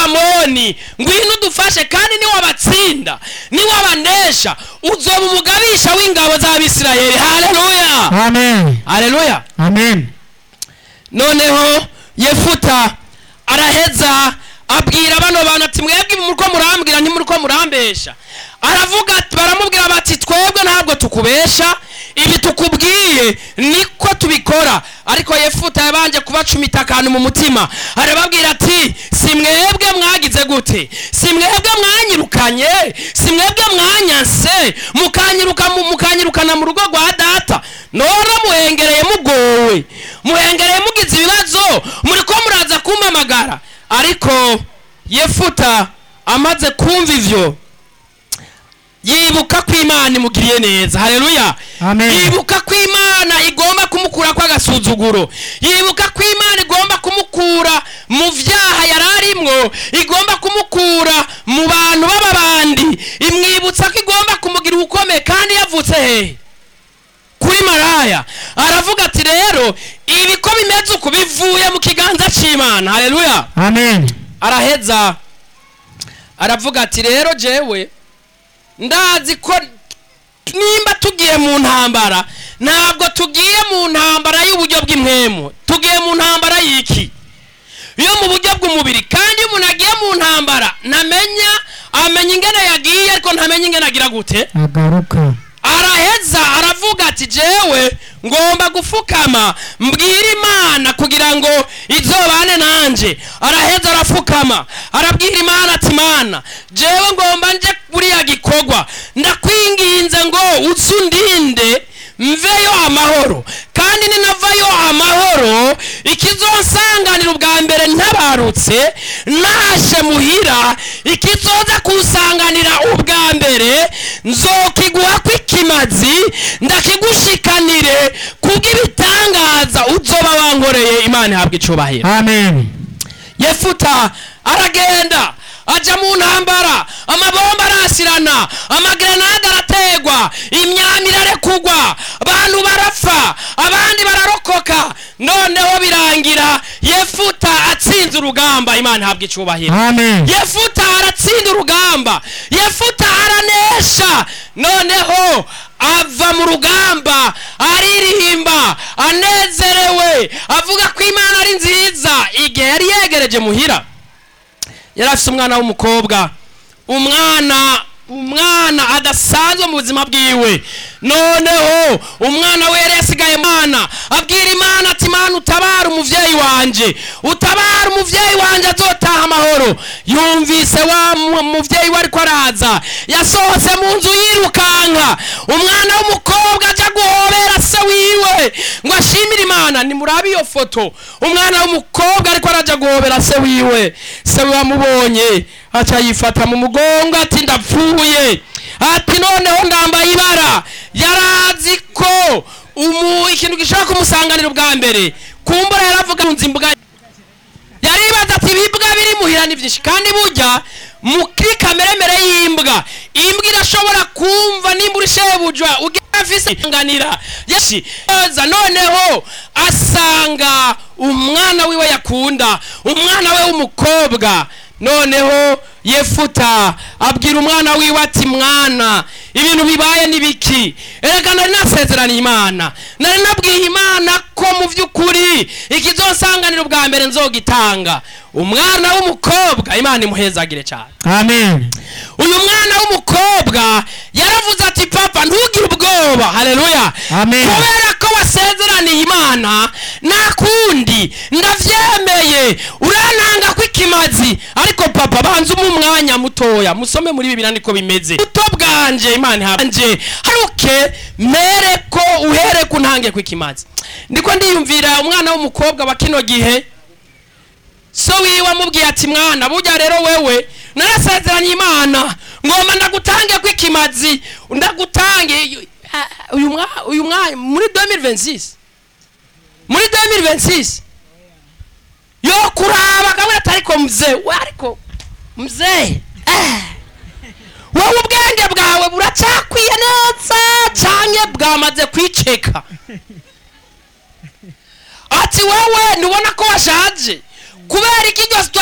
abamoni ngwino udufashe kandi niwabatsinda niwabanesha uzoba umugabisha w'ingabo z'abisirayeli haleluya amen haleluya amen noneho yefuta araheza abwira bano bantu ati mwebwe muriko murambwira ntimuriko murambesha aravuga ati baramubwira bati twebwe ntabwo tukubesha ibi tukubwiye niko tubikora ariko yefuta yabanje kubacumita akantu mu mutima arababwira ati si mwebwe mwagize gute si mwebwe mwanyirukanye si mwebwe mwanyanse mukanyiruka mu- mukanyirukana mu rugo rwa data nora muhengereye mugowe muhengereye mugize ibibazo muriko muraza kumpamagara ariko yefuta amaze kumva ivyo yibuka ko imana imugiriye neza haleluya Amen. yibuka ko imana igomba kumukura kw'agasuzuguro yibuka ko imana igomba kumukura mu vyaha yari arimwo igomba kumukura mu bantu b'ababandi imwibutsa ko igomba kumugira ubukomeye kandi yavutse hehe kuri maraya aravuga ati rero ibi ko bimeze uku bivuye mu kiganza c'imana haleluya amen araheza aravuga ati rero jewe ndazi ko nimba tugiye mu ntambara ntabwo tugiye mu ntambara y'uburyo bw'impwemu tugiye mu ntambara y'iki yo mu buryo bw'umubiri kandi iyo umuntu agiye mu ntambara ntamenya amenya ingene yagiye ariko ntamenya ingene agira gute agaruka araheza aravuga ati jewe ngomba gufukama mbwira imana kugira ngo izobane nanje araheza arafukama arabwira imana ati mana jewe ngomba nje buriya gikorwa ndakwinginze ngo uzundinde mveyo amahoro kandi ninavayo amahoro ikizonsanganira ubwa mbere ntabarutse nashe muhira ikizoza kusanganira ubwa mbere nzokiguha kw'ikimazi ndakigushikanire kubw'ibitangaza uzoba wankoreye imana ihabwa icubahiro amen yefuta aragenda aja mu ntambara amabomba arasirana amagrenade arategwa imyami irarekugwa abantu barapfa abandi bararokoka noneho birangira yefuta atsinze urugamba imana ihabwa icubahiro amen yefuta aratsinda urugamba yefuta aranesha noneho ava mu rugamba aririmba anezerewe avuga ko imana ari nziza igihe yari yegereje muhira yari afite umwana w'umukobwa umwana umwana adasanzwe mu buzima bwiwe noneho umwana we yari yasigaye mwana abwira imana ati imana utabara umuvyeyi wanje utabara umuvyeyi wanje azotaha amahoro yumvise wa mu- muvyeyi we ariko araza yasohotse mu nzu yirukanka umwana w'umukobwa aja guhobera se wiwe ngo ashimire imana nimurabe iyo foto umwana w'umukobwa ariko araja guhobera se wiwe se wiwe amubonye aca yifata mu mugongo ati ndapfuye ati noneho ndambaye ibara yarazi ko umu ikintu gishobora kumusanganira ubwa mbere kumbura yaravuga nzi imbwa yaribaza ati ibibwa biri muhira ni byinshi kandi burya muri kameremere y'imbwa imbwa irashobora kumva nimba uri shebuja ugira afise isanganira yeshi oza noneho asanga umwana wiwe yakunda umwana we w'umukobwa noneho yefuta abwira umwana wiwe ati mwana ibintu bibaye ni biki erega nari nasezeraniye imana nari nabwiye imana ko mu by'ukuri ikizonsanganira ubwa mbere nzogitanga umwana w'umukobwa imana imuhezagire cyane amen uyu mwana w'umukobwa yaravuze ati papa ntugire ubwoba haleluya Amen. kubera ko wasezeraniye imana nta kundi ndavyemeye urantanga ko ikimazi ariko papa banza umwe umwanya mutoya musome muri bibiri niko bimeze buto bwanje imana ihabanje haruke mere ko uhere ku ntange ko ikimazi ndiko ndiyumvira umwana w'umukobwa wa kino gihe so wiwe amubwiye ati mwana burya rero wewe narasezeranye imana ngomba ndagutange ko ikimazi ndagutange Ah, uyu mwa uyu mwanya muri 2026 muri 2026 yo kuraba kamwe atariko mzee we ariko mzee eh. wowe ubwenge bwawe buracakwiye neza canke bwamaze kwiceka ati wowe ntubona ko washaje kubera iki iryo